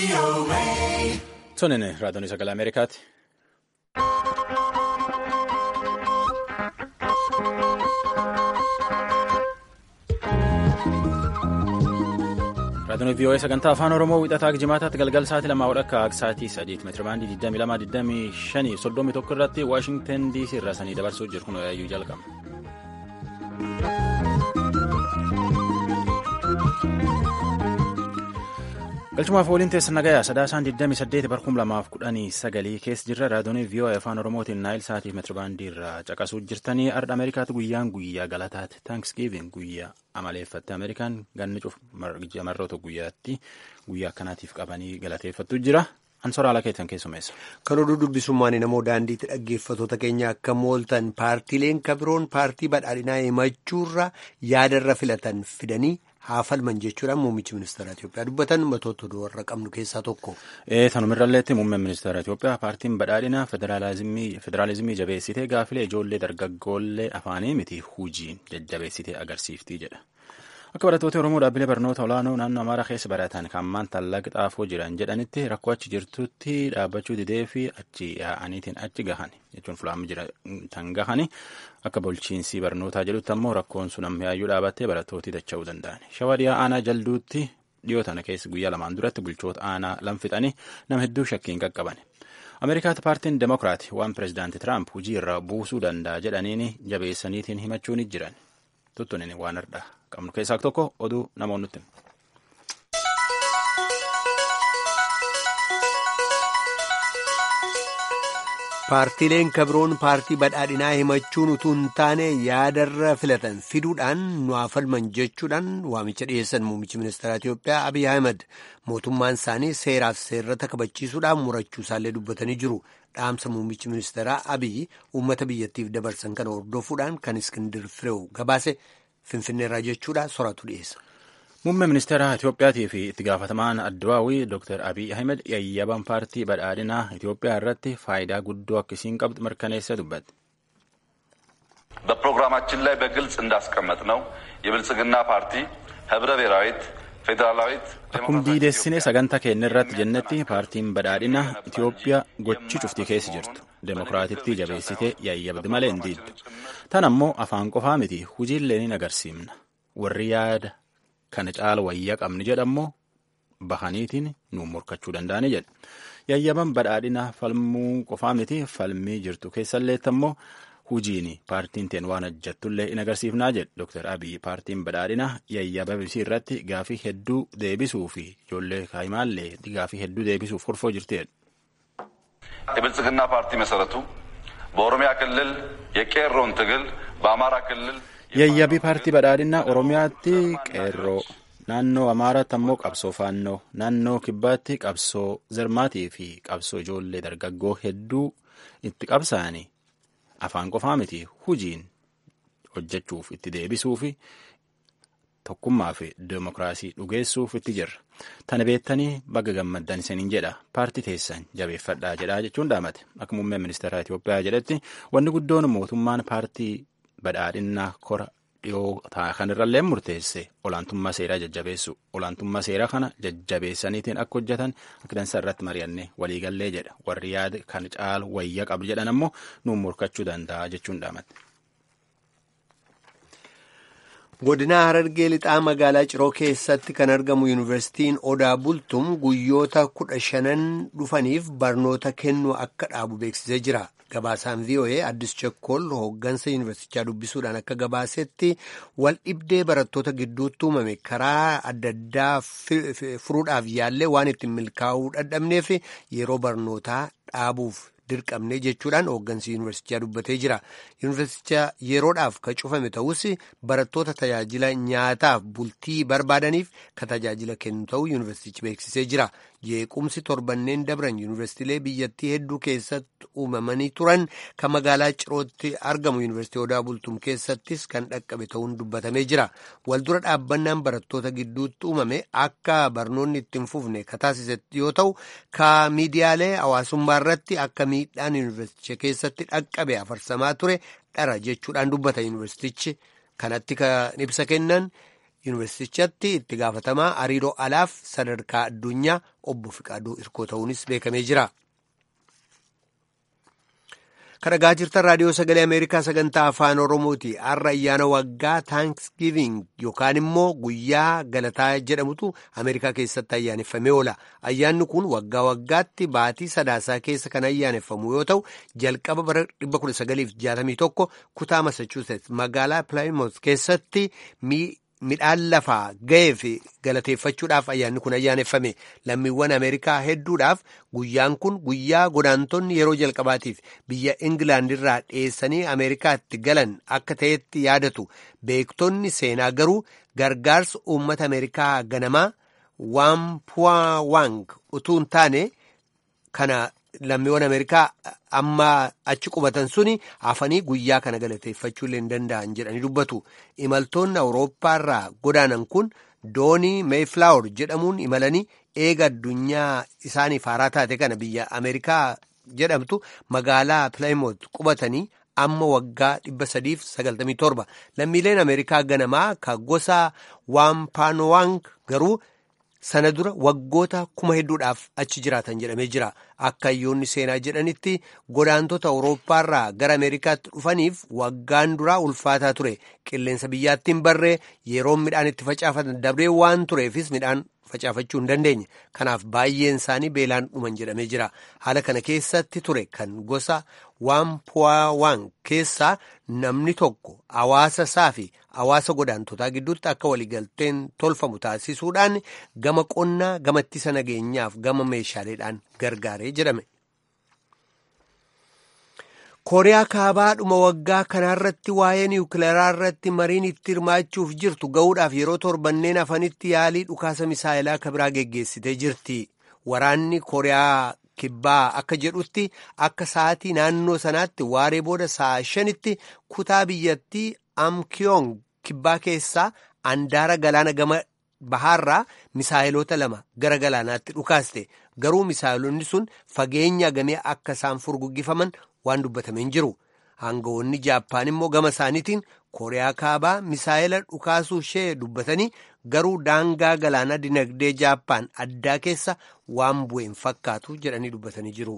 Tonin raadiyoon sagalee Ameerikaati. Raadiyoon VOA sagantaa afaan Oromoo wixataa jimaataatti galgal sa'aatii lamaa akka sa'aatii sadiitti meetira baandii 22 21 irratti Waashingtan DC irraa sanii dabarsuu jiru kun yaayyuu jalqaba. galchumaaf waliin teessan nagayaa sadaasaan 28 barkum lamaaf kudhanii sagalii keessa jirra raadiyoon VOA afaan oromootiin naayil sa'aatii meetirabaandii irraa caqasuu jirtanii ardha ameerikaatti guyyaan guyyaa galataati taankisgiivin guyyaa amaleeffatte ameerikaan ganni cuuf marroota guyyaatti guyyaa akkanaatiif qabanii galateeffattu jira ansoraala keessan keessumeessa. kan oduu dubbisummaan namoo daandiitti dhaggeeffatoota keenya akka mooltan paartiileen kabiroon paartii badhaadhinaa himachuurra yaadarra filatan fidanii. haa falman jechuudhaan muummichi ministeera Itoophiyaa dubbatan matoota oduu warra qabnu keessaa tokko. Tanumirralleetti muummeen ministeera Itoophiyaa paartiin badhaadhinaa federaalizimii jabeessitee gaafilee ijoollee dargaggoollee afaanii miti hujiin jajjabeessitee agarsiiftii jedha. Akka barattoota Oromoo dhaabbilee barnoota olaanoo naannoo Amaaraa keessa baratan kan ammaan tallaqa xaafoo jiran jedhanitti rakkoo achi jirtutti dhaabbachuu didee fi achi yaa'aniitiin achi gahan jechuun fulaamii jiran gahani akka bulchiinsi barnootaa jedhutti ammoo rakkoon sun ammaayyuu dhaabattee barattooti dacha'uu danda'an. Shawaa dhiyaa aanaa jalduutti dhiyoo tana keessa guyyaa lamaan duratti bulchoota aanaa lamfixanii nama hedduu shakkiin qaqqaban. Ameerikaatti paartiin Demokiraat waan pireezidaanti Tiraamp hojii irra buusuu danda'a jedhaniin jabeessaniitiin himachuu ni jiran. Tuttunin waan har'a qabnu keessaa tokko oduu namoonni nutti. Paartiileen kabiroon paartii badhaadhinaa himachuun utuu hin taane yaadarra filatan fiduudhaan nu haa falman jechuudhaan waamicha dhiyeessan muummichi ministeera Itoophiyaa Abiy Ahmed mootummaan isaanii seeraaf seerrata kabachiisuudhaan murachuu isaallee dubbatanii jiru. Dhaamsa muummichi ministeeraa Abiy uummata biyyattiif dabarsan kana hordofuudhaan kan Iskindir Fireew gabaase Finfinneerraa jechuudha soratu dhiyeessa. Muummee ministeera Itoophiyaatii fi itti gaafatamaan Addawaawii Dr. Abiy Ahmed yayyaban paartii badhaadhinaa Itoophiyaa irratti faayidaa guddoo akkasiin qabdu mirkaneessa dubbate. በፕሮግራማችን ላይ በግልጽ እንዳስቀመጥ ነው የብልጽግና ፓርቲ ህብረ ብሔራዊት ፌዴራላዊት Akkuma diidessine sagantaa keenya irratti jennetti paartiin badhaadhinaa Itoophiyaa gochi cufti keessa jirtu demokiraatittii jabeessitee yayyabdi malee hin diiddu. Tan ammoo afaan qofaa miti hojiillee ni agarsiifna. Warri yaada kana caala wayyaa qabni jedhammoo bahaniitiin nuun morkachuu danda'ani jedha. Yayyaban badhaadhinaa falmuu qofaa miti falmii jirtu keessalleetti ammoo hujiin paartiin teen waan hojjettullee in agarsiifnaa jedhe Dr. Abiy paartiin badhaadhinaa yayyaba bisii irratti gaafii hedduu deebisuu fi ijoollee kaayimaallee gaafii hedduu deebisuuf horfoo jirtedha. የብልጽግና ፓርቲ መሰረቱ በኦሮሚያ ክልል የቄሮን ትግል በአማራ ክልል Yayyabii paartii badhaadhinaa Oromiyaatti qeerroo naannoo Amaaraatti ammoo qabsoo faannoo naannoo Kibbaatti qabsoo zermaatii fi qabsoo ijoollee dargaggoo hedduu itti qabsaa'anii afaan qofaa miti hujiin hojjechuuf itti deebisuu fi tokkummaa fi deemokiraasii dhugeessuuf itti jirra. Tana beektanii baga gammaddan isiniin jedha paartii teessan jabeeffadhaa jedhaa jechuun dhaamate akka muummeen ministeera Itoophiyaa jedhetti wanni guddoon mootummaan paartii badhaadhinnaa kora dhiyoo kanirrallee murteesse olaantummaa seeraa jajjabeessu olaantummaa seeraa kana jajjabeessaniitiin akka hojjetan akka dansa irratti mari'annee waliigallee jedha warri yaada kan caalu wayya qabdu jedhan ammoo nuun morkachuu danda'a jechuun dhaamate. Godina Harargee lixaa magaalaa Ciroo keessatti kan argamu yuunivarsiitiin Odaa Bultum guyyoota kudha shanan dhufaniif barnoota kennuu akka dhaabu beeksisee jira. Gabaasaan VOA Addis Chekkool hooggansa yuunivarsiitichaa dubbisuudhaan akka gabaasetti wal dhibdee barattoota gidduutti uumame karaa adda addaa furuudhaaf yaallee waan ittiin milkaa'uu dadhabneef yeroo barnootaa dhaabuuf dirqamne jechuudhaan hooggansi yuunivarsiitichaa dubbatee jira. Yuunivarsiiticha yeroodhaaf ka cufame ta'us barattoota tajaajila nyaataaf bultii barbaadaniif ka tajaajila kennu ta'uu yuunivarsiitichi beeksisee jira. Jeequmsi torbanneen dabran yuunivarsiitiilee biyyattii hedduu keessatti uumamanii turan kan magaalaa Cirootti argamu yuunivarsiitii Odaa Bultum keessattis kan dhaqqabe ta'uun dubbatamee jira. Waldura dhaabbannaan barattoota gidduutti uumame akka barnoonni ittiin fufne ka taasise yoo ta'u ka miidiyaalee hawaasummaa irratti akka miidhaan yuunivarsiiticha keessatti dhaqqabe afarsamaa ture dhara jechuudhaan dubbata yuunivarsiitichi kanatti kan ibsa kennan yuunivarsiitichatti itti gaafatamaa hariiroo alaaf sadarkaa addunyaa obbo Fiqaaduu Irkoo ta'uunis beekamee jira. Kan dhagaa jirtan raadiyoo sagalee Ameerikaa sagantaa afaan Oromooti. Har'a ayyaana waggaa Thanksgiving yookaan immoo guyyaa galataa jedhamutu Ameerikaa keessatti ayyaaneffamee oola. Ayyaanni kun waggaa waggaatti baatii sadaasaa keessa kan ayyaaneffamu yoo ta'u, jalqaba bara 1961 kutaa Massachusetts magaalaa Plymouth keessatti midhaan lafaa ga'ee fi galateeffachuudhaaf ayyaanni kun ayyaaneffame lammiiwwan ameerikaa hedduudhaaf guyyaan kun guyyaa godaantonni yeroo jalqabaatiif biyya ingilaandirraa dhiyeessanii ameerikaatti galan akka ta'etti yaadatu beektonni seenaa garuu gargaarsa uummata ameerikaa ganamaa waampuwaawang utuu hin taane kana lammiiwwan ameerikaa amma achi qubatan suni hafanii guyyaa kana galateeffachuu illee hin danda'an jedhanii dubbatu imaltoonni awurooppaarraa godaanan kun doonii meeflaawur jedhamuun imalanii eega addunyaa isaaniif haaraa taate kana biyya ameerikaa jedhamtu magaalaa pilaayimoot qubatanii amma waggaa 397 lammiileen ameerikaa ganamaa ka gosa waampaanowang garuu sana dura waggoota kuma hedduudhaaf achi jiraatan jedhamee jira akka hayyoonni seenaa jedhanitti godaantota awurooppaarraa gara ameerikaatti dhufaniif waggaan duraa ulfaataa ture qilleensa biyyaatti hin barree yeroon midhaan itti facaafatan dabree waan tureefis midhaan facaafachuu hin dandeenye kanaaf baay'een isaanii beelaan dhuman jedhamee jira haala kana keessatti ture kan gosa waampuwaawaan keessaa namni tokko hawaasa isaa fi hawaasa godaantotaa gidduutti akka waliigalteen tolfamu taasisuudhaan gama qonnaa gama ittisa nageenyaaf gama meeshaaleedhaan gargaaree jedhame. kooriyaa kaabaa dhuma waggaa kanaarratti waa'ee niwukileeraa irratti mariin itti hirmaachuuf jirtu ga'uudhaaf yeroo torbanneen hafanitti yaalii dhukaasa misaayilaa kabiraa geggeessitee jirti waraanni kooriyaa kibbaa akka jedhutti akka sa'aatii naannoo sanaatti waaree booda sa'a shanitti kutaa biyyattii amkiyoong kibbaa keessaa andaara galaana gama bahaarraa misaayiloota lama gara galaanaatti dhukaaste garuu misaayilonni sun fageenya gamee akka isaan furguggifaman waan dubbatameen jiru aangawoonni jaappaan immoo gama isaaniitiin kooriyaa kaabaa misaayila dhukaasuu ishee dubbatanii garuu daangaa galaanaa dinagdee jaappaan addaa keessa waan bu'een fakkaatu jedhanii dubbatanii jiru.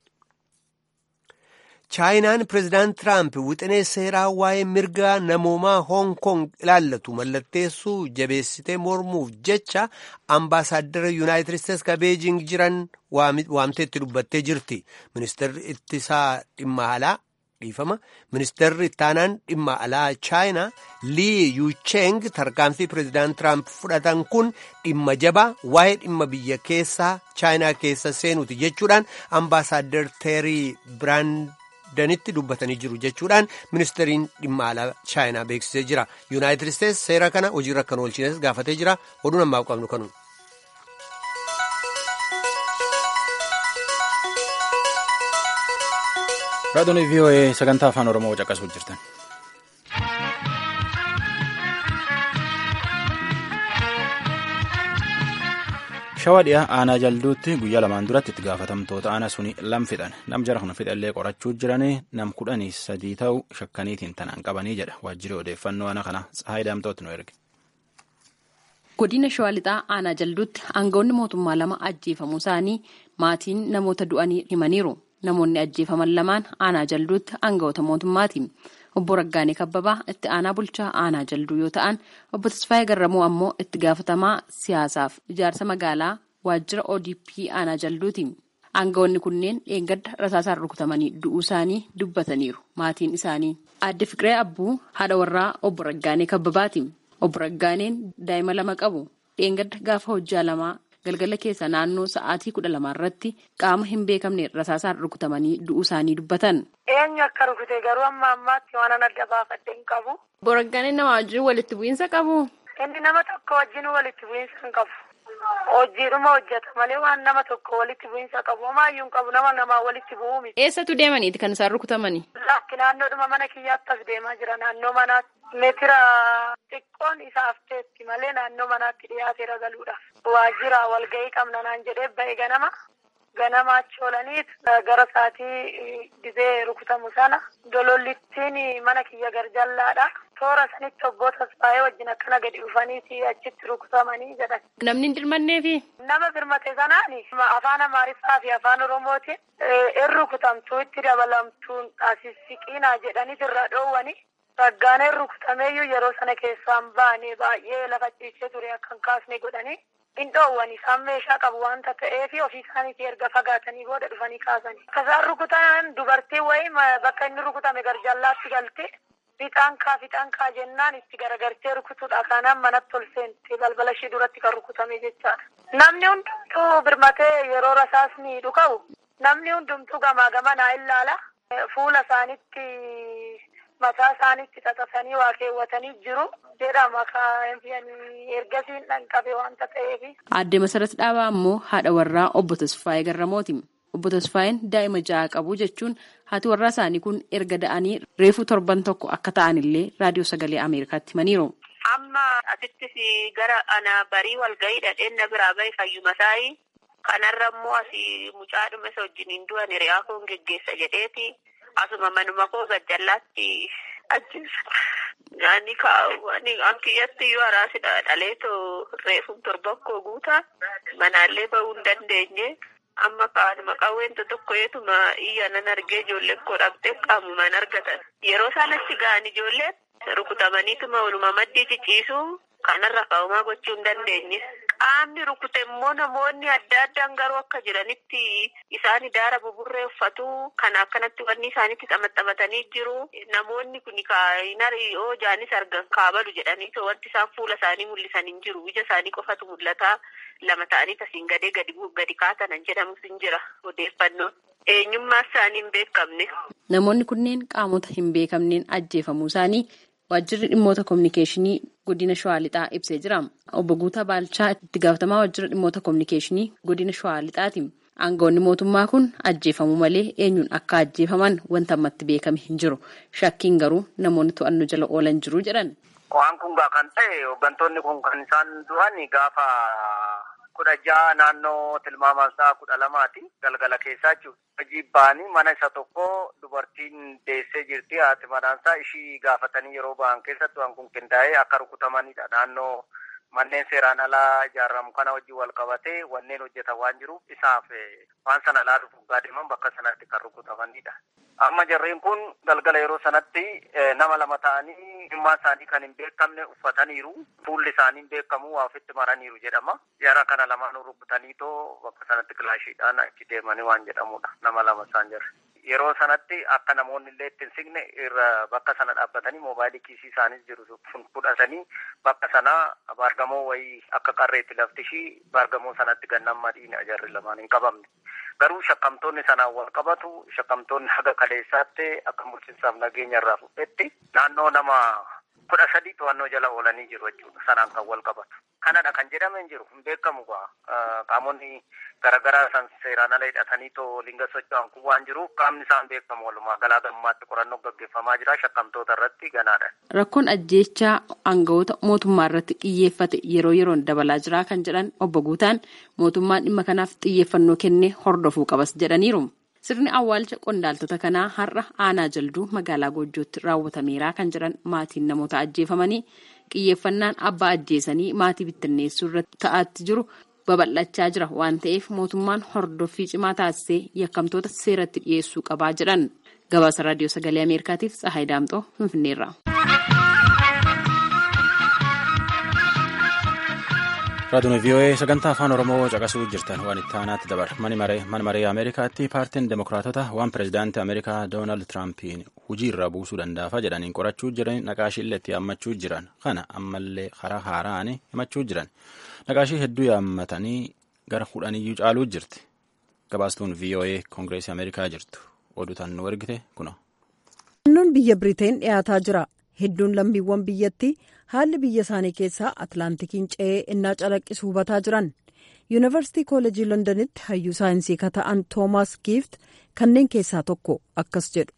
chaayinaan pireezidaant tiraamp wixinee seeraa waa'ee mirga namoomaa hoong kong ilaallatu mallatteessuu jabeessitee mormuuf jecha ambaasaaddara yuunaayitid isteetsi ka beejing jiran waamteetti dubbattee jirti ministeerri ittisaa dhimma alaa dhiifama ministeerri ittaanaan dhimma alaa chaayinaa lii yuucheng tarkaanfii pireezidaant tiraamp fudhatan kun dhimma jabaa waa'ee dhimma biyya keessaa chaayinaa keessa seenuuti jechuudhaan ambaasaaddar teerii biraand danitti dubbatanii jiru jechuudhaan ministeeriin dhimma alaa chaayinaa beeksisee jira yuunaayitid isteetsi seera kana hojiirra kan oolchines gaafatee jira oduun ammaaf qabnu kanu. raadiyoon vii'oo'ee sagantaa afaan oromoo caqasuu jirtan. shawaa dhiyaa aanaa jalduutti guyyaa lamaan duratti itti gaafatamtoota aanaa suni lam fixan nam jara kana fixallee qorachuu jiranii nam kudhanii sadii ta'u shakkaniitiin tanaan qabanii jedha waajjirri odeeffannoo aanaa kana tsahaayii daamtooti nu erge. godina shawaa lixaa aanaa jalduutti aangawoonni mootummaa lama ajjeefamuu isaanii maatiin namoota du'anii himaniiru namoonni ajjeefaman lamaan aanaa jalduutti aangawoota mootummaati. obbo Raggaanee Kabbabaa itti aanaa bulchaa aanaa jalduu yoo ta'an obbo Tasfaayee Garramuu ammoo itti gaafatamaa siyaasaaf ijaarsa magaalaa waajjira ODP aanaa jalduuti. Aangawoonni kunneen dheengadda rasaasaan rukutamanii du'uu isaanii dubbataniiru maatiin isaanii. Aadde Fiqiree Abbuu haadha warraa obbo Raggaanee Kabbabaati. Obbo Raggaaneen daa'ima lama qabu. Dheengadda gaafa hojjaa lamaa galgala keessa naannoo sa'aatii kudha lamaa irratti qaama hin beekamne rasaasaan rukutamanii du'uu isaanii dubbatan. Eenyu akka rukute garuu amma ammaatti waan adda baafadde hin qabu. Obbo Raggaaneen nama wajjin walitti bu'iinsa qabu. Inni nama tokko wajjin walitti bu'iinsa hin qabu. Hojiidhuma hojjeta malee waan nama tokko walitti bu'iinsa qabu. Homaayyuu hin qabu nama namaa walitti bu'uu miti. Eessatu deemaniiti kan isaan rukutamani? Lakki naannoodhuma mana kiyyaatti as deemaa jira naannoo manaatti. Meetira xiqqoon isaaf teetti malee naannoo manaatti dhiyaateera galuudhaaf. Waajjira walgahii qabna naan jedhee ba'e ganama. Ganama achi oolaniit gara sa'aatii dibee rukutamu sana dolollittiin mana kiyya garjallaadha. toora sanitti obbo Tasfaayee wajjin akkana gadi dhufaniiti achitti rukutamanii jedhan. Namni hin dirmanneefi? Nama birmate sanaan afaan Amaariffaa fi afaan Oromootiin in rukutamtuu itti dabalamtuun asisiqiinaa jedhanii irra dhoowwani. Raggaaneen rukutameeyyuu yeroo sana keessaan baane baay'ee lafa ciisee ture akka hin kaasne godhanii hin dhoowwan isaan meeshaa qabu waanta ta'eef ofii isaaniitii erga fagaatanii booda dhufanii kaasanii. Akka isaan rukutan dubartiin wayii bakka inni rukutame garjallaatti galte fixaan kaa fixaan kaa jennaan itti garagartee rukutuudha kanaan manatti ol seente balbala ishee duratti kan rukutame jechaadha. Namni hundumtuu birmatee yeroo rasaasni dhuka'u namni hundumtuu gamaa gamanaa ilaala. Fuula isaanitti mataa isaanitti xaxasanii waa keewwatanii jiru jedhama ergasiin dhanqabe waanta ta'eef. Aadde Masarat Dhaabaa ammoo haadha warraa obbo Tasfaayee Garramooti. Obbo Tasfaayeen daa'ima ja'a qabu jechuun haati warraa isaanii kun erga da'anii reefu torban tokko akka ta'anillee raadiyoo sagalee Ameerikaatti himaniiru. Amma asittis gara ana barii walgahii dhadheen na biraa bahe fayyuma saayii kanarra immoo asii mucaadhuma isa wajjiniin du'an hiriyaa koon geggeessa jedheeti asuma manuma koo gajjallaatti ajjeessa. Nyaanni kaawwani ankiyyatti yoo araasidha dhaleetoo reefum torban koo guutaa manaallee bahuu hin dandeenye. Amma kaanuma qawweenta tokko yeetuma iyya nan argee ijoolleen koo dhabdee qaamumaan argatan. Yeroo isaan achi ga'an ijoolleen rukutamaniituma waluma maddii ciciisu kanarra kaa'umaa gochuu hin dandeenye. Qaamni rukute immoo namoonni adda addaan garuu akka jiranitti isaan daara buburree uffatu kan akkanatti wanni isaanitti xamaxamatanii jiru. Namoonni kun yoo jaanis argan kaabalu jedhanii wanti isaan fuula isaanii mul'isan hin jiru. Ija isaanii qofatu mul'ata. Lama ta'anii tasiin gadee gadi gadi kaatanan jedhamus hin jira odeeffannoon. Eenyummaa isaanii hin beekamne. Namoonni kunneen qaamota hin beekamneen ajjeefamuu isaanii waajjirri dhimmoota kominikeeshinii godina shawaa lixaa ibsee jira. Obbo Guutaa Baalchaa itti gaafatamaa waajjira dhimmoota kominikeeshinii godina shawaa lixaati. Aangawoonni mootummaa kun ajjeefamuu malee eenyuun akka ajjeefaman wanta ammatti beekame hin jiru. Shakkiin garuu namoonni to'annoo jala oolan jiru jedhan. Waan kun gaa kan ta'e hooggantoonni kun kan isaan du'an gaafa kudha ja'a naannoo tilmaamaan isaa kudha lamaati galgala keessaa jechuudha. Hojii ba'anii mana isa tokko dubartiin deessee jirti haati manaansaa ishii gaafatanii yeroo ba'an keessatti waan kun qindaa'ee akka rukutamanidha. Naannoo manneen seeraan alaa ijaaramu kana wajjin wal qabatee wanneen hojjetan waan jiruuf isaaf waan sana ilaaluuf dhugaa deeman bakka sanatti kan rukutamanidha. Amma jarreen kun galgala yeroo sanatti nama lama ta'anii dhimmaa isaanii kan hin beekamne uffataniiru. Fuulli isaanii hin beekamu waa ofitti maraniiru jedhama. Jara kana lamaanuu rukutanii too bakka sanatti kilaashiidhaan achi deemanii waan jedhamudha. Nama lama isaan jirre. Yeroo sanatti akka namoonni illee itti hin siqne irra bakka sana dhaabbatanii moobaayilii kiisii isaaniis jiru sun fudhatanii bakka sanaa baargamoo wayii akka qarreetti lafti ishii baargamoo sanatti gannan madiin ajarri lamaan hin qabamne. Garuu shakkamtoonni sanaan wal qabatu shakkamtoonni haga kaleessaatti akka bulchiinsaaf nageenya irraa fudhetti naannoo nama kudha sadii to'annoo jala oolanii jiru jechuudha sanaan kan wal qabatu. Kanadha kan jedhame hin jiru hin beekamu qaamonni garaagaraa san seeraan ala hidhatanii too linga socho'an kun waan jiruuf qaamni isaan beekamu walumaa galaa gammaatti qorannoo gaggeeffamaa jira shakkamtoota irratti ganaadha. Rakkoon ajjeechaa aangawoota mootummaa irratti xiyyeeffate yeroo yeroon dabalaa jira kan jedhan obbo Guutaan mootummaan dhimma kanaaf xiyyeeffannoo kennee hordofuu qabas jedhaniiru. Sirni awwaalcha qondaaltota kanaa har'a aanaa jalduu magaalaa Goojjootti raawwatameera kan jedhan maatiin namoota ajjeefamanii xiyyeeffannaan abbaa ajjeesanii maatii bittinneessuu irratti ta'aatti jiru babal'achaa jira waan ta'eef mootummaan hordoffii cimaa taasisee yakkamtoota seeratti dhiyeessuu qabaa jedhan gabaasa raadiyoo sagalee ameerikaatiif tsahaay daamxoo finfinneerra. raadiyoon vii'oo'ee sagantaa afaan oromoo caqasuu jirtan waan itti aanaatti dabar mana maree ameerikaatti paartiin demokiraatota waan pireezidaantii ameerikaa doonaald tiraampin hujii irraa buusuu danda'afa jedhaniin qorachuu jiran naqaashiillee itti yaammachuu jiran kana ammallee karaa haaraan himachuu jiran naqaashii hedduu yaammatanii gara kudhaniyyuu caaluu jirti gabaastuun vii'oo'ee koongireesii ameerikaa jirtu oduutan nu ergite kuno. Naannoon biyya Biriteen dhiyaataa jira. Hedduun lammiiwwan biyyattii haalli biyya isaanii keessaa Atlaantikiin ce'ee innaa calaqqisu hubataa jiran. Yuunivarsiitii Kooleejii Londonitti hayyuu saayinsii kan ta'an Toomaas Giift kanneen keessaa tokko akkas jedhu.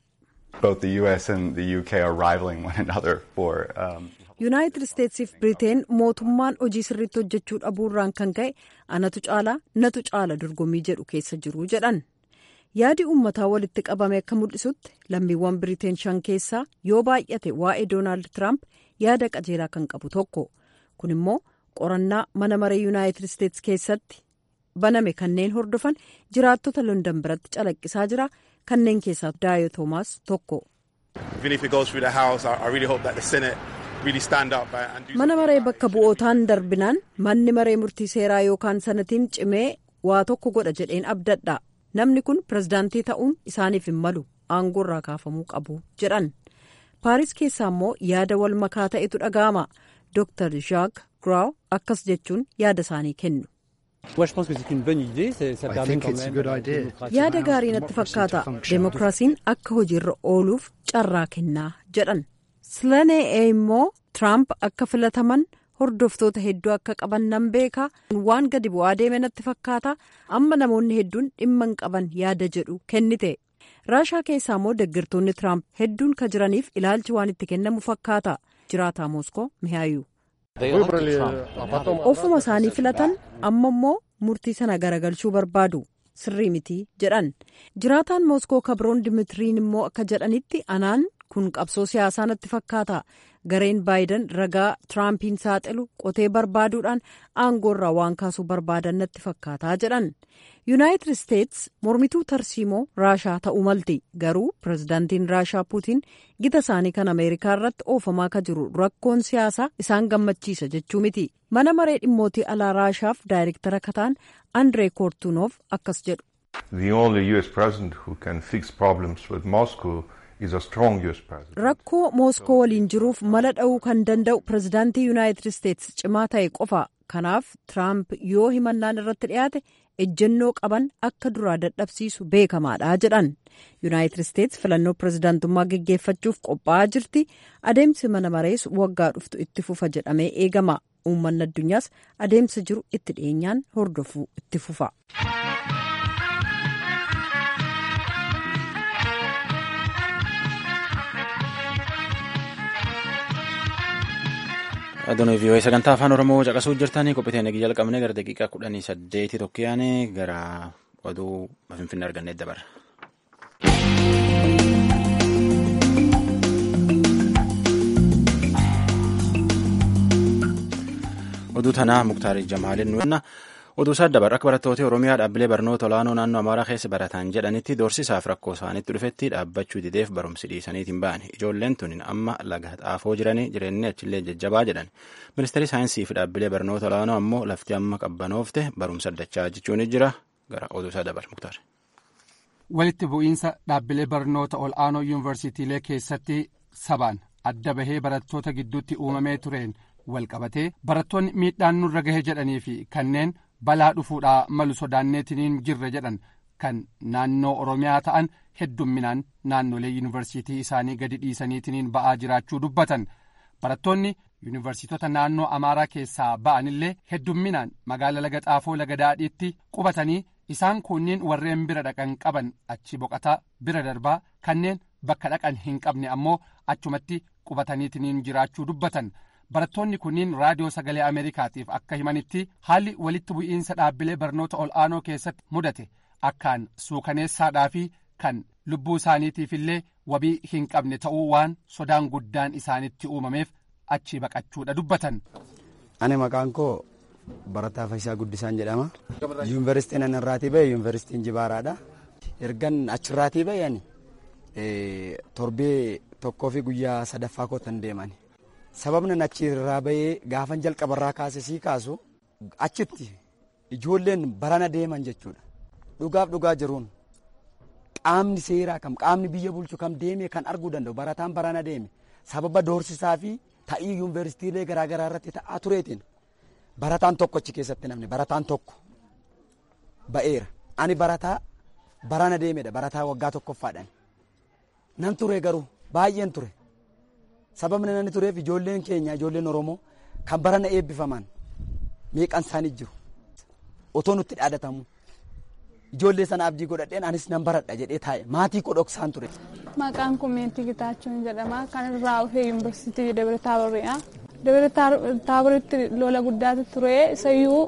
Yuunaayitid Isteetsiif Biriteen mootummaan hojii sirriitti hojjechuu dhabuurraan kan ka'e anatu caalaa natu caala dorgommii jedhu keessa jiru jedhan. yaadi uummataa walitti qabame akka mul'isutti lammiiwwan biriteen shan keessaa yoo baay'ate waa'ee doonaald tiraamp yaada qajeelaa kan qabu tokko kun immoo qorannaa mana maree yuunaayitid isteetsi keessatti baname kanneen hordofan jiraattota london biratti calaqqisaa jira kanneen keessaa daayo toomaas tokko. mana maree bakka bu'ootaan darbinaan manni maree murtii seeraa yookaan sanatiin cimee waa tokko godha jedheen abdadha namni kun pirezidaantii ta'uun isaaniif hin malu aangoo irraa kaafamuu qabu jedhan paaris keessaa immoo yaada wal makaa ta'etu dhaga'ama dr jaak graaw akkas jechuun yaada isaanii kennu. yaada gaarii natti fakkaata deemokiraasiin akka hojiirra ooluuf carraa kennaa jedhan silanee immoo tiraamp akka filataman hordoftoota hedduu akka qaban nan beeka waan gadi bu'aa deeme natti fakkaata amma namoonni hedduun dhimma hin qaban yaada jedhu kennite raashaa keessaa immoo deeggartoonni tiraamp hedduun ka jiraniif ilaalchi waan itti kennamu fakkaata jiraataa mooskoo mihaayu. ofuma isaanii filatan amma immoo murtii sana garagalchuu barbaadu sirrii miti jedhan jiraataan mooskoo kabroon dimitiriin immoo akka jedhanitti anaan kun qabsoo siyaasaa natti fakkaata gareen baayidan ragaa tiraampiin saaxilu qotee barbaaduudhaan aangoorraa waan kaasuu barbaadan natti fakkaataa jedhan yuunaayitid isteets mormituu tarsiimoo raashaa ta'uu malti garuu pirezidaantiin raashaa puutiin gita isaanii kan ameerikaa irratti oofamaa ka jiru rakkoon siyaasaa isaan gammachiisa jechuu miti mana maree dhimmootii alaa raashaaf daayirektara kataan andree koortuunoof akkas jedhu. rakkoo mooskoo waliin jiruuf mala dha'uu kan danda'u pirezidaantii yuunaayitid isteets cimaa ta'e qofa kanaaf tiraamp yoo himannaan irratti dhiyaate ejjennoo qaban akka duraa dadhabsiisu beekamaadha jedhan yuunaayitid isteets filannoo pirezidaantummaa geggeeffachuuf qophaa'aa jirti adeemsi mana marees waggaa dhuftu itti fufa jedhamee eegama uummanni addunyaas adeemsa jiru itti dhiyeenyaan hordofuu itti fufa. Adoonii vii'oo sagantaa afaan Oromoo caqasuu jirtanii qophii nagii jalqabnee gara daqiiqaa kudhanii saddeetii tokkoyaane gara oduu finfinnee argannee dabarra. Oduu tanaa Muktaarii Jamaalin nuyi oduu isaa dabarra akka barattooti Oromiyaa dhaabbilee barnoota olaanoo naannoo Amaaraa keessa baratan jedhanitti doorsisaaf rakkoo isaanitti dhufetti dhaabbachuu dideef barumsi dhiisaniitiin ba'an ijoolleen tun amma laga xaafoo jiranii jireenyi achillee jajjabaa jedhan ministeerri saayinsii fi dhaabbilee barnoota olaanoo ammoo lafti amma qabbanoofte barumsa addachaa jechuun jira gara oduu isaa dabarra Muktaar. Walitti bu'iinsa dhaabbilee barnoota ol'aanoo yuunivarsiitiilee keessatti sabaan adda bahee barattoota gidduutti uumamee tureen walqabatee barattoonni miidhaan nurra gahe jedhanii fi kanneen balaa dhufuudhaa malu sodaanneetiniin jirra jedhan kan naannoo oromiyaa ta'an heddumminaan naannolee yuunivarsiitii isaanii gadi dhiisaniitiniin ba'aa jiraachuu dubbatan barattoonni yuunivarsiitota naannoo amaaraa keessaa ba'anillee heddumminaan magaala laga xaafoo laga daadhiitti qubatanii isaan kunniin warreen bira dhaqan qaban achi boqataa bira darbaa kanneen bakka dhaqan hin qabne ammoo achumatti qubataniitiniin jiraachuu dubbatan. barattoonni kunniin raadiyoo sagalee ameerikaatiif akka himanitti haalli walitti bu'iinsa dhaabbilee barnoota ol'aanoo keessatti mudate akkaan suukaneessaadhaa fi kan lubbuu isaaniitiif illee wabii hin qabne ta'uu waan sodaan guddaan isaanitti uumameef achi baqachuudha dubbatan. ani maqaan koo barataa Fayyisaa Guddisaan jedhama. yuunivarsiitiin ani irraatii bahe yuunivarsiitiin Jibaaraadha. ergan achirraatii bahe ani torbee tokkoo fi guyyaa sadaffaa kootan deemani. sababni achi irraa bahee gaafan jalqabarraa kaase sii kaasu achitti ijoolleen barana deeman jechuudha dhugaaf dhugaa jiruun qaamni seeraa kam qaamni biyya bulchu kam deemee kan arguu danda'u barataan barana deeme sababa doorsisaa fi ta'ii yuunivarsiitiilee garaagaraa irratti ta'aa tureetiin barataan tokko achi keessatti namni barataan tokko ba'eera ani barataa barana deemedha barataa waggaa tokkoffaadhaan nan ture garuu baay'een ture. sababni inni tureef ijoolleen keenya ijoolleen oromoo kan barana eebbifaman meeqan isaanii jiru otoo nutti dhaadatamu ijoollee sana abdii godhadheen anis nan baradha jedhee taa'e maatii koo dhoksaan ture. Maqaan koo Meetii Gitaachuun jedhama. Kan irraa dhufee yuunivarsiitii Dabra Taaboriidha. Dabra Taaboritti lola guddaatu ture. Isayyuu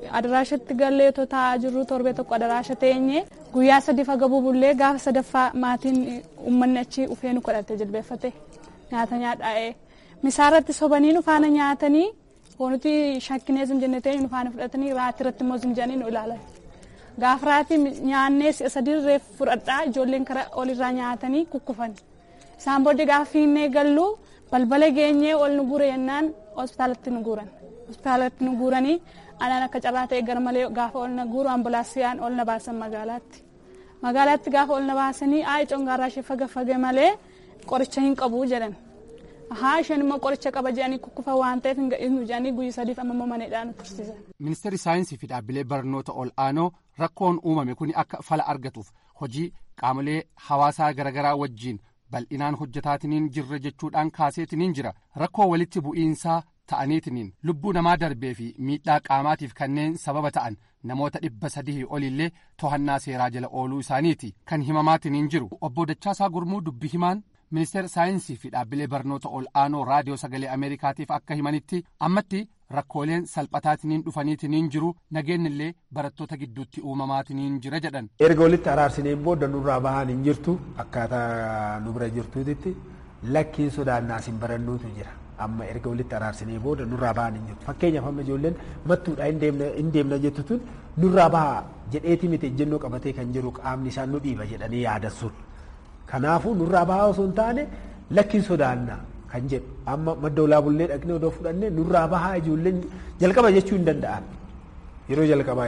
adaraashatti gallee otoo taa'aa jirru torbee tokko adaraasha teenye guyyaa sadi fagabuu bullee gaafa sadaffaa maatiin uummanni achi ufee nu kadhate jilbeeffate nyaata nyaadhaa'ee misaarratti sobanii nu faana nyaatanii nuti shakkinee sun jenne ta'e nu faana fudhatanii raatii irratti immoo sun jedhanii nu ilaalan. Gaafa raatii nyaannee si'a sadii reef fudhadhaa ijoolleen karaa olirraa nyaatanii kukkufan. Isaan booddee gaafa fiinnee gallu balbala geenyee ol nu guure jennaan hospitaalatti nu guuran. Hospitaalatti nu guuranii anaan akka carraa ta'e gara malee gaafa ol na guuru ambulaansiyaan ol na baasan magaalaatti. Magaalaatti gaafa ol na baasanii aayi congaarraa ishee faga fage malee qoricha hin qabu jedhan. haa isheen immoo qoricha qaba jedhanii kukkufa waan ta'eef hin gadhiisnu jedhanii guyya sadiif amma immoo maneedhaan nu tursiisan. Ministeerri saayinsii fi dhaabbilee barnoota ol aanoo rakkoon uumame kun akka fala argatuuf hojii qaamolee hawaasaa garaagaraa wajjiin bal'inaan hojjetaatiniin jirra jechuudhaan kaaseetiniin jira rakkoo walitti bu'iinsaa ta'aniitiniin lubbuu namaa darbee fi miidhaa qaamaatiif kanneen sababa ta'an namoota dhibba sadii olillee to'annaa seeraa jala ooluu isaaniiti kan himamaatiniin jiru obbo Dachaasaa Gurmuu dubbi himaan ministeera saayinsii fi dhaabbilee barnoota ol aanoo raadiyoo sagalee ameerikaatiif akka himanitti ammatti rakkooleen salphataatiniin dhufaniitiniin jiru nageenyi illee barattoota gidduutti uumamaatiniin jira jedhan. erga walitti araarsineen booda nurraa bahan hin jirtu akkaataa nu bira jirtuutitti lakkiin sodaannaas hin barannuutu jira amma erga walitti araarsinee booda nurraa bahan hin jirtu fakkeenyaaf amma ijoolleen mattuudha hin deemna jettu tun nurraa baha jedheeti miti ejjennoo qabatee kan jiru qaamni isaan nu dhiiba jedhanii yaadan sun. Kanaafuu nurraa bahaa osoo hin taane lakkiin sodaannaa kan jedhu amma madda olaa bullee dhaqnee odoo fudhannee nurraa bahaa ijoolleen jalqaba jechuu hin danda'an. Yeroo jalqabaa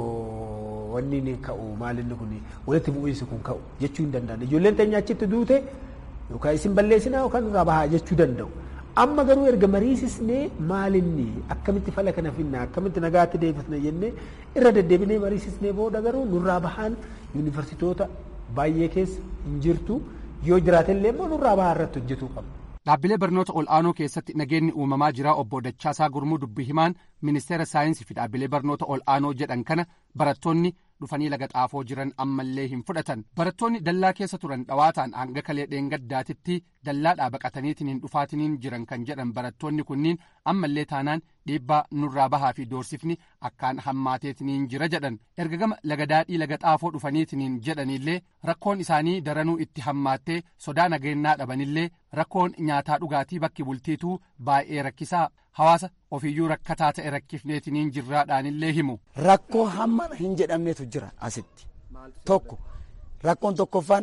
yeroo wanni inni ka'u maalinni kun walitti bu'iinsi kun ka'u jechuu hin danda'an. Ijoolleen teenya achitti duute yookaan isin balleessinaa yookaan nurraa bahaa jechuu danda'u. Amma garuu erga mariisisnee maalinni akkamitti fala kana finna akkamitti nagaatti deebisna jennee irra deddeebinee mariisisnee booda garuu nurraa bahaan yuunivarsiitoota baay'ee keessa hin jirtu yoo jiraatellee immoo nurraa bahaa irratti hojjetuu qabna. Dhaabbilee barnoota ol aanoo keessatti nageenyi uumamaa jira obbo Dachaasaa Gurmuu dubbi himaan ministeera saayinsii fi dhaabbilee barnoota ol aanoo jedhan kana barattoonni dhufanii laga xaafoo jiran ammallee hin fudhatan barattoonni dallaa keessa turan dhawaataan hanga kalee dheengaddaatitti dallaadhaa baqataniitiin hin dhufaatiniin jiran kan jedhan barattoonni kunniin ammallee taanaan dhiibbaa nurraa bahaa fi doorsifni akkaan hammaateetiniin jira jedhan erga gama laga daadhii laga xaafoo dhufaniitiniin jedhanillee rakkoon isaanii daranuu itti hammaattee sodaa nageenyaa dhabanillee rakkoon nyaataa dhugaatii bakki bultiituu baay'ee rakkisaa hawaasa ofiyyuu rakkataa ta'e rakkifneetiniin jirraadhaanillee himu. Rakkoo hamma hin jedhamnetu jira asitti tokko rakkoon tokkoffaan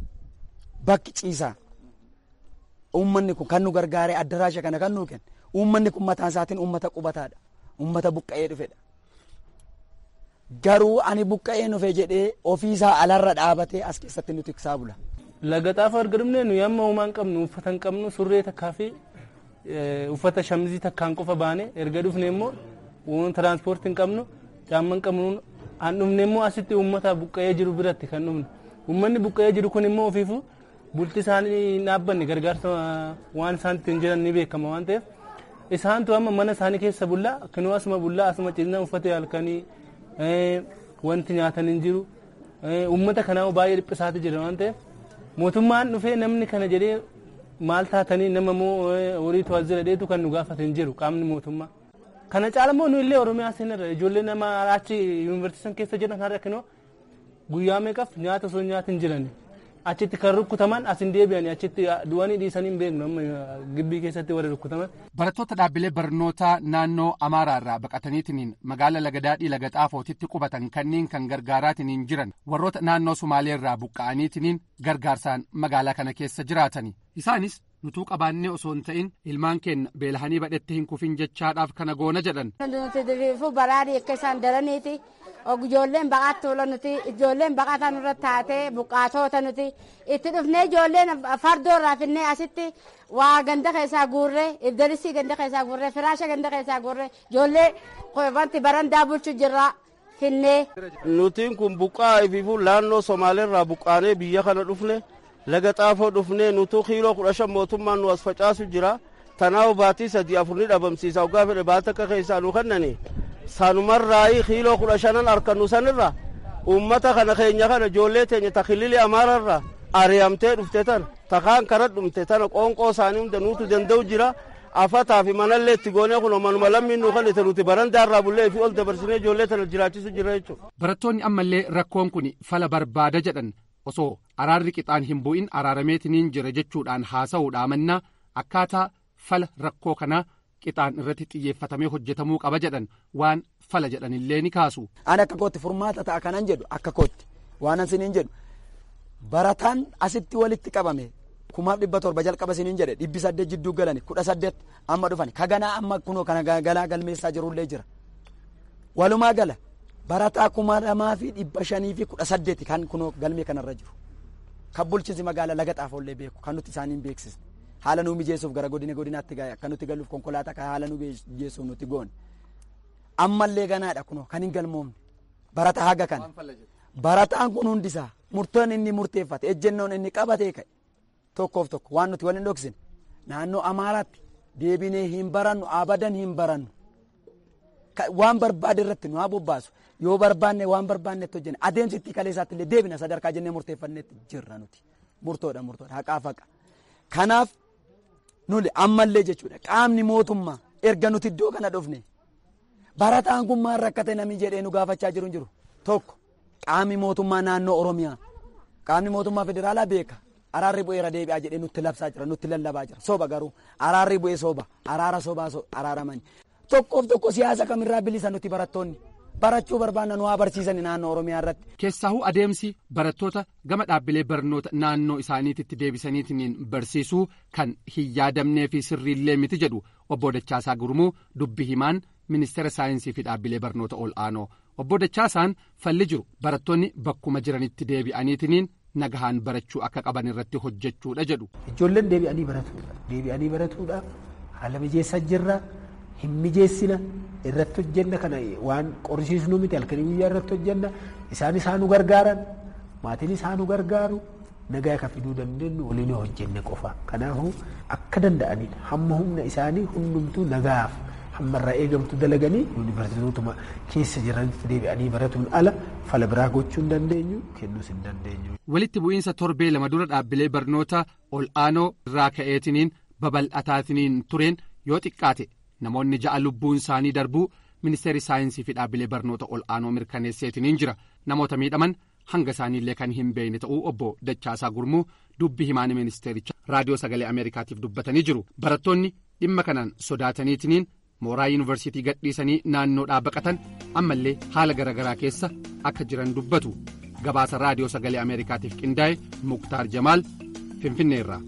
bakki ciisaa uummanni kun kan nu gargaaree addaraasha kana kan nuu kenne uummanni kun mataan isaatiin uummata qubataadha uummata buqqa'ee dhufedha. Garuu ani buqqa'ee dhufe jedhee ofiisaa alarra dhaabatee as keessatti nu tiksaa bula. Laga xaafoo erga dhufnee nuyi amma uumaan qabnu uffata hin qabnu surree takkaa fi uffata shamizii takkaan qofa baane erga dhufne immoo waan tiranspoortii hin qabnu caamma hin qabnu an dhufne immoo asitti uummata buqqa'ee jiru biratti kan dhufne uummanni buqqa'ee jiru kun immoo ofiifu bulti isaanii hin dhaabbanne gargaarsa waan isaan ittiin jiran ni beekama waan ta'eef isaantu amma mana isaanii keessa bullaa kinuu asuma bullaa asuma ciisna uffata halkanii wanti nyaatan hin jiru uummata kanaaf baay'ee dhiphisaati jira waan ta'eef mootummaan dhufee namni kana jedhee maal taatanii nama moo horii to'azira dheetu kan nu gaafate hin jiru qaamni mootummaa. Kana caala immoo nu illee Oromiyaa seenarra ijoollee nama achi yuunivarsiitii keessa jiran kan rakkinoo guyyaa meeqaaf nyaata osoo nyaata hin jirani. Achitti kan rukkutaman as hin deebi'ani achitti du'anii dhiisanii hin beeknu amma gibbii keessatti warri rukkutaman. Barattoota dhaabbilee barnootaa naannoo Amaaraa irraa baqataniitiin magaala Lagadaadhii Laga Xaafootitti qubatan kanneen kan gargaaraatiniin jiran warroota naannoo Sumaalee irraa buqqa'aniitiin gargaarsaan magaalaa kana keessa jiraatani. Isaanis nutuu qabaannee osoo hin ta'in ilmaan keenya beelahanii badhetti hin kufin jechaadhaaf kana goona jedhan. Nuti diriirfuu baraadhi akka isaan daraniiti. Ijoolleen baqaatti tola nuti ijoolleen baqataa nurra taatee buqqaatoota nuti itti dhufnee ijoolleen fardoo irraa finnee asitti waa ganda keessaa guurree ibdalisii ganda keessaa guurree firaasha ganda keessaa guurree ijoollee wanti barandaa bulchu jirra finnee. Nutiin kun buqqaa ifiifuu naannoo Somaaleerraa buqqaanee biyya kana dhufne laga xaafoo dhufnee nutuu kiiloo kudha shan mootummaan nu as facaasu jira tanaaf baatii sadii afur ni dhabamsiisa waggaa fedhe baata akka keessaa nu kennani. sanumarraayi kiiloo kudha shanan harkannu sanirra ummata kana keenya kana ijoollee teenya takilili amaararra ari'amtee dhufte tana takaan kara dhumte tana qoonqoo isaanii hunda nuutu danda'u jira afataa fi manallee itti goonee kun manuma lammiin nu kan nuti barandaarraa bullee fi ol dabarsinee ijoollee tana jiraachisu jira jechuudha. Barattoonni ammallee rakkoon kun fala barbaada jedhan osoo araarri qixaan hin bu'in araarameetiniin jira jechuudhaan haasa'uudhaa mannaa akkaataa fala rakkoo kanaa qixaan irratti xiyyeeffatamee hojjetamuu qaba jedhan waan fala jedhanillee ni kaasu. Ani akka kootti furmaata ta'a kanan jedhu akka kootti waan asiniin jedhu barataan asitti walitti qabame kumaaf dhibba torba jalqaba isiniin jedhe dhibbi saddeet jidduu galani kudha saddeet amma dhufani kaganaa amma kunoo kana galaa galmeessaa jirullee jira walumaa gala barataa kuma lamaa fi dhibba shanii fi kudha saddeeti kan kunoo galmee kanarra jiru kan bulchiinsi magaala laga xaafollee beeku kan nuti isaaniin beeksisne haala nuu mijeessuuf gara godina godinaatti gahe akka nuti galuuf konkolaataa kan haala nuu mijeessuuf nuti goone ammallee ganaadha kunoo kan hin galmoomne barataa haga kana barataan kun hundisaa murtoon inni murteeffate ejjennoon inni qabatee ka'e tokkoof tokko waan nuti waliin dhoksine naannoo amaaraatti deebinee hin barannu abadan hin barannu waan barbaade irratti nu haa bobbaasu yoo barbaanne waan barbaannetti hojjenne adeemsi itti kaleessaatti illee deebina sadarkaa jennee murteeffannetti jirra nuti murtoodha murtoodha haqaa faqa kanaaf nuli ammallee jechuudha qaamni mootummaa erga nuti iddoo kana dhufne barataan kun maal rakkate namni jedhee nu gaafachaa jiru hin jiru tokko qaamni mootummaa naannoo oromiyaa qaamni mootummaa federaalaa beeka araarri bu'eera deebi'aa jedhee nutti labsaa jira nutti lallabaa jira soba garuu araarri bu'ee soba araara sobaa araaramani tokkoof tokko siyaasa kamirraa bilisa nuti barattoonni barachuu barbaanna nu haa barsiisani naannoo oromiyaa irratti. Keessaahuu adeemsi barattoota gama dhaabbilee barnoota naannoo isaaniititti deebisaniitiin barsiisuu kan hin yaadamnee fi sirriillee miti jedhu obbo Dachaasaa Gurmuu dubbi himaan ministeera saayinsii fi dhaabbilee barnoota ol aanoo obbo Dachaasaan falli jiru barattoonni bakkuma jiranitti deebi'aniitiin nagahaan barachuu akka qaban irratti hojjechuudha jedhu. Ijoolleen deebi'anii baratuudha. Deebi'anii baratuudha. Haala mijeessaa jirra. Hin mijeessina. Irratti hojjenna kana waan qorrisiisnu miti halkanii guyyaa irratti hojjenna. Isaan isaan nu gargaaran. Maatiin isaan nu gargaaru. Nagaa akka fiduu dandeenyu waliin hojjenne qofa. Kanaafuu akka danda'anidha. Hamma humna isaanii hundumtuu nagaaf hammarraa eegamtu dalaganii yuunivarsiitotuma keessa jiranitti deebi'anii baratuun ala fala biraa gochuu hin dandeenyu kennuus hin dandeenyu. Walitti bu'iinsa torbee lama dura dhaabbilee barnoota ol aanoo irraa ka'eetiniin babal'ataatiniin tureen yoo xiqqaate namoonni ja'a lubbuun isaanii darbuu ministeerri saayinsii fi dhaabbilee barnoota ol aanoo mirkaneesseetiniin jira namoota miidhaman hanga isaaniillee kan hin beekne ta'uu obbo Dachaasaa Gurmuu dubbi himaan ministeericha raadiyoo sagalee Ameerikaatiif dubbatanii jiru barattoonni dhimma kanaan sodaataniitiniin mooraa yuunivarsiitii gadhiisanii naannoodhaa baqatan ammallee haala garaagaraa keessa akka jiran dubbatu gabaasa raadiyoo sagalee ameerikaatiif qindaa'e muktaar jamaal finfinneerraa.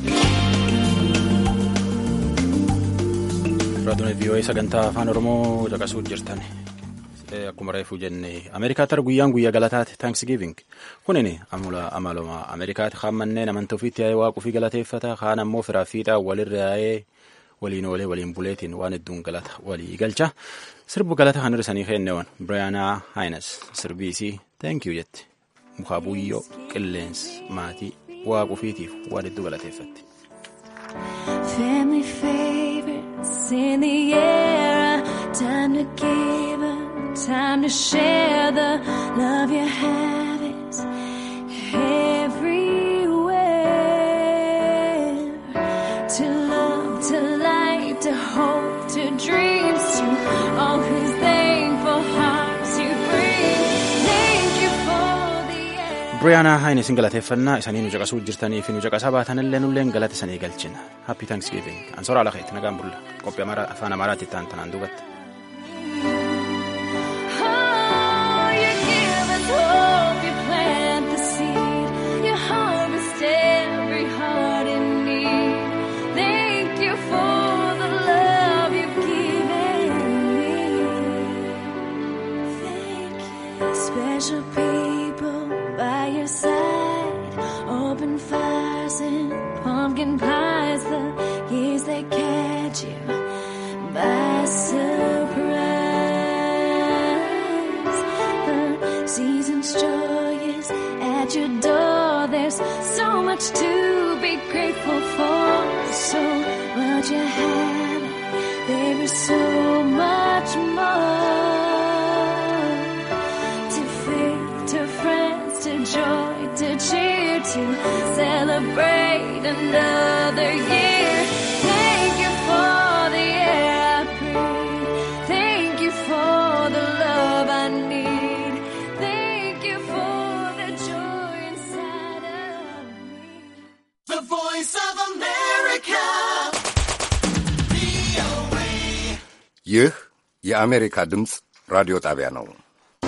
raadiyoon vii'oo'ee sagantaa afaan oromoo caqasuu jirtan akkuma reefuu jenne ameerikaatti har guyyaan guyyaa galataati taankisgiiving kunin amaluma ameerikaatti kaan manneen amantaa ofiitti yaa'ee waaquu fi galateeffata kaan ammoo firaa fiixaa walirra yaa'ee waliin oolee waliin buleetiin waan hedduun galata walii galcha sirbu galata kan hir'isanii kenneewwan birayaanaa haayinas sirbiisii teenkiyuu jetti mukaa buyyoo qilleensi maatii waaquu fiitiif waan hedduu galateeffatti. Family favorites in the air, time to give up, time to share the love you have is everywhere. To love, to light, to hope, to dreams, to all whose thankful hearts you bring. Thank you for the air. Biriyaanaa Haayinesin galateeffannaa isanii nu caqasuu jirtanii fi nu caqasaa baatanillee nulleen galata isanii galchina. Happy Thanksgiving. Ansoora ala keetti nagaan bulla. Qophii afaan Amaaraatti ta'an tanaan duubatti. Oh, you give us hope, you plant the seed, you harvest every heart in need. Thank you for the love you've given me. Thank you. Special people by your side, open fires and pumpkin pies. The years they catch you by surprise. The season's joy is at your door. There's so much to be grateful for. So much you have, there is so much more. To faith, to friends, to joy, to cheer, to celebrate another year. Thank you for ይህ የአሜሪካ ድምፅ ራዲዮ ጣቢያ ነው።